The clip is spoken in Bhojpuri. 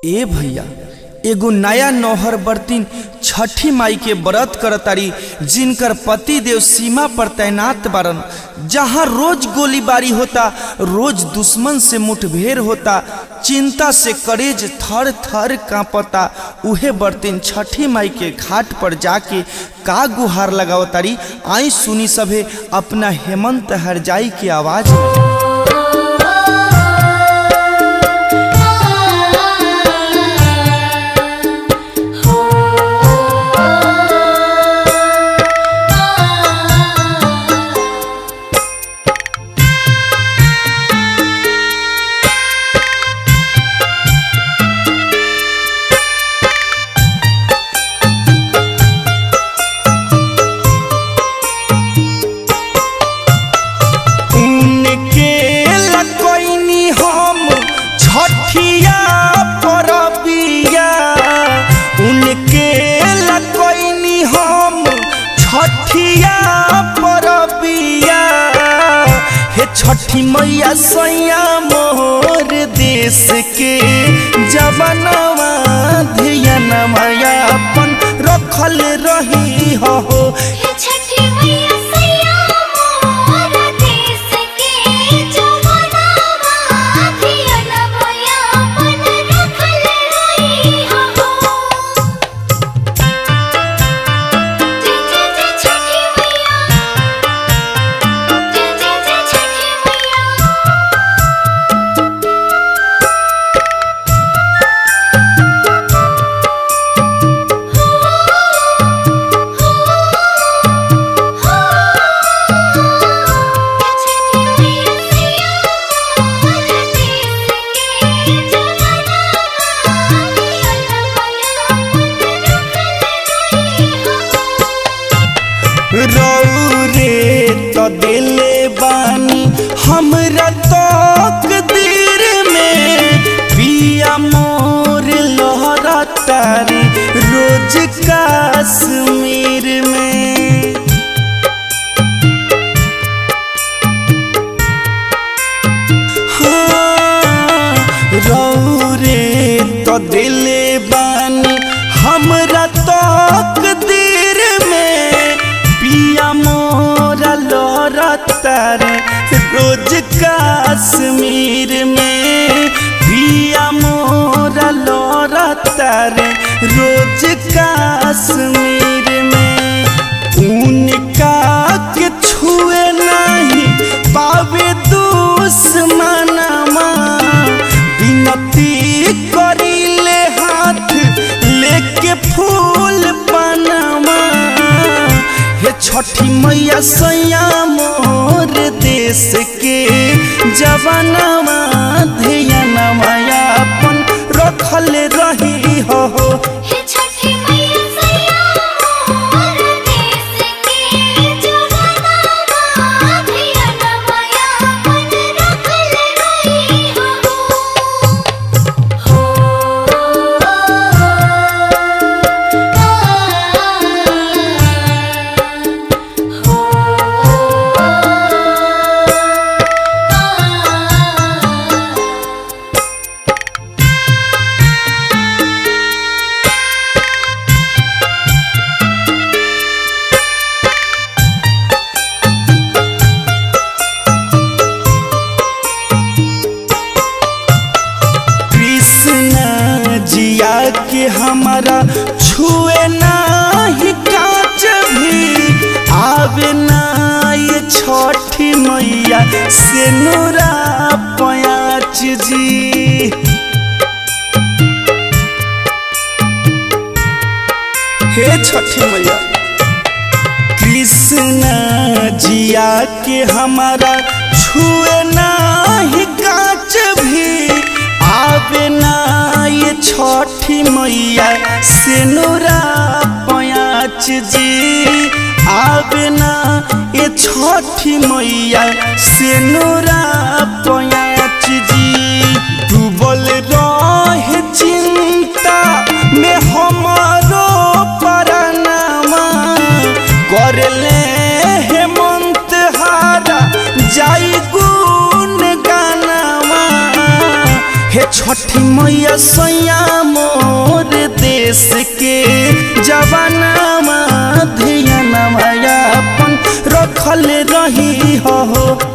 ए भैया एगो नया नौहर बर्तिन छठी माई के व्रत करतारी जिनकर पति देव सीमा पर तैनात बारन जहाँ रोज गोलीबारी होता रोज दुश्मन से मुठभेड़ होता चिंता से करेज थर थर कांपता उहे बर्तिन छठी माई के घाट पर जाके का गुहार लगावतारी आई सुनी सभे अपना हेमंत हरजाई की आवाज में उनके लकोइनी हम छठिया परबिया उनके लकोइनी हम छठिया परबिया हे छठी मैया सैया मोर देश के जवनवा धियनवा अपन रखल रही हो हे छठी मैया सैया मोर देश के जवनवा धियनवा अपन रखल रही हो जय जय जय छठी मैया जय जय जय छठी मैया रौरे तो दिले बानी हमरा तक दिर में पिया मोर लहरा तारी रोज कश्मीर में हाँ, रौरे तो दिले बानी हमरा तक दिर में पिया मोरा लोरा तारे रोज कश्मीर में पिया मोरा लोरा तारे रोज कश्मीर में उनका के छुए नहीं पावे दुश्मनमा विनती करिले हाथ लेके फूल पनमा हे छठी मैया सैया मोर देश के जवनवा धियनवा अपन रखल रही हो हे छठी मैया सैया मोर देश के जवनवा धियनवा अपन रखल रही कृष्ण जिया के हमारा छुए नाही काच भी आवे ना ये छठी मैया से नूरा पयाच जी हे छठी मैया कृष्ण जिया के हमारा छुए नाही काच भी आवे ना ये छठी मैया से नूरा पयाच जी आवे ना ये छठी मैया से नूरा पयाच जी डूबल रहे चिंता में हमारो परनामा करले हेमंत हारा जाई गुण गानामा हे छठी मैया सैया मोर देश के जवानामा धियानामा अपन रखल रही हो